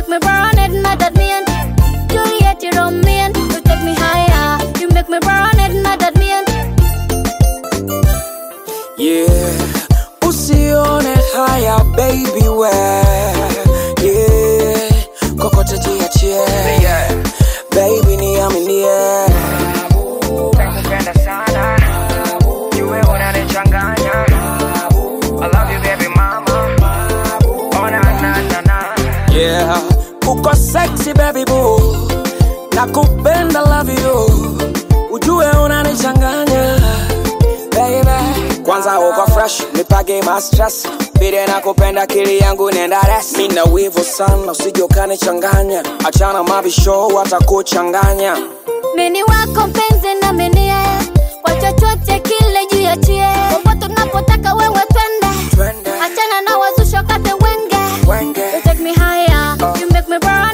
make me burn it, not that mean. Juliet, you don't mean. You take me higher. You make me burn it, not that mean. Yeah, usione haya baby we yeah, kokote jiachie baby niaminie nakupenda sana jue unanichanganya I love you baby mama oh na na na na yeah, uko sexy baby boo nakupenda love you ujue unanichanganya baby kwanza uko fresh nipage ma stress bide nakupenda kili yangu nenda rest mina wivu sana usije ukanichanganya achana mabisho watakuchanganya Mini wako mpenzi na minie kwa chochote kile juu ya chie popote unapotaka wewe twende Twende. achana na wazusho kate wenge Wenge. you take me higher you make me burn